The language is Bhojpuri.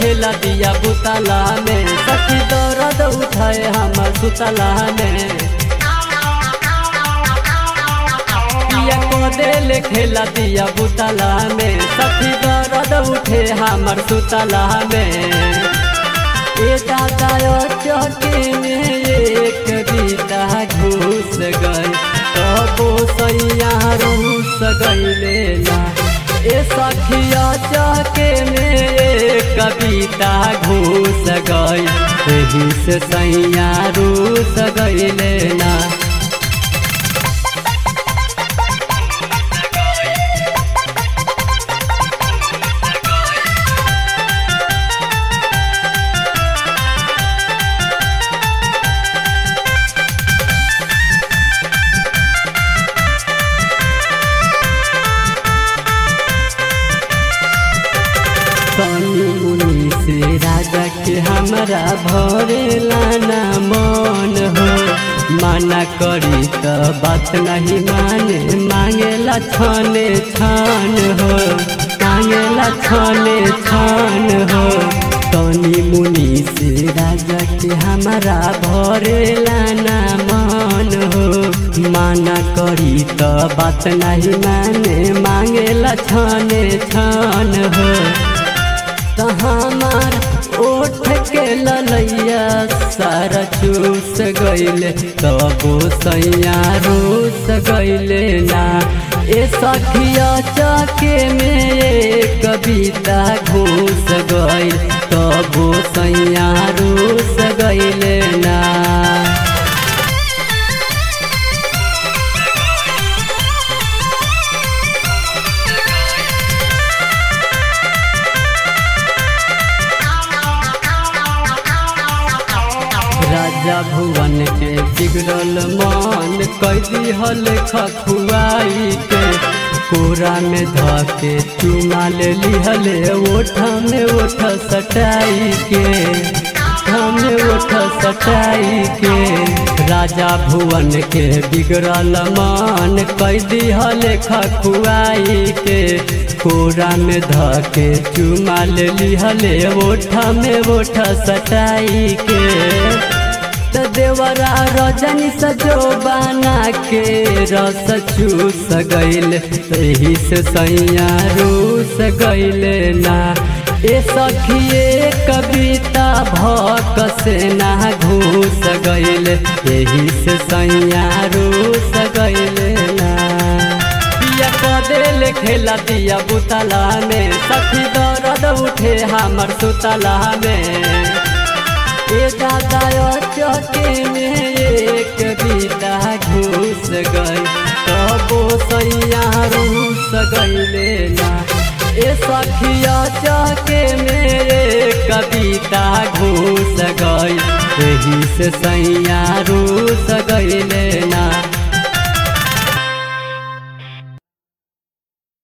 खेला दिया बुतला में सखी दर्द उठाए हमर सुतला में पिया को दिल खेला दिया बुतला में सखी दर्द उठे हमर सुतला में ए दादा चौकी में एक बीता घुस गई तबो सैया रूस गईले ना ए सखिया चौके में एक कविता घुस गई एही से सैया रूस गईले ना कनी मुनि से राजा के हमरा भरे लाना मन हो माना करी त बात नहीं माने मांगेला छाने छान हो मांगेला छाने छान हो कनी मुनि से राजा के हमरा भरे लाना मन हो माना करी त बात नहीं माने मांगेला छाने छान हो त हमार ओठ के ललैया सारा चूस गईले तबो सैया रूस गईले ना ए सखिया चके में एक कविता घूस गईल तबो सैया रूस गईले ना राजा भुवन के बिगड़ल मन कैदी हल खखुआई के कोरा में धके चुमा ले लिहले ओठ में ओठ सटाई के में ओठ सटाई के राजा भुवन के बिगड़ल मन कैदी हल खखुआई के कोरा में धके चुमा ले लिहले ओठ में ओठ सटाई के त देवरा रजनी सजो बना के रस चूस गईल तही से सैया रूस गईले ना ए सखिए कविता भक से ना घूस गईले यही से सैया रूस गईले ना पिया कदेल खेला दिया बुतला में सखी दर्द उठे हमर सुतला में ए दादा चौके में एक बीता घुस गई तबो सैया रूस गईले ना ए सखिया चौके में एक कविता घुस गई एही से सैया रूस गईले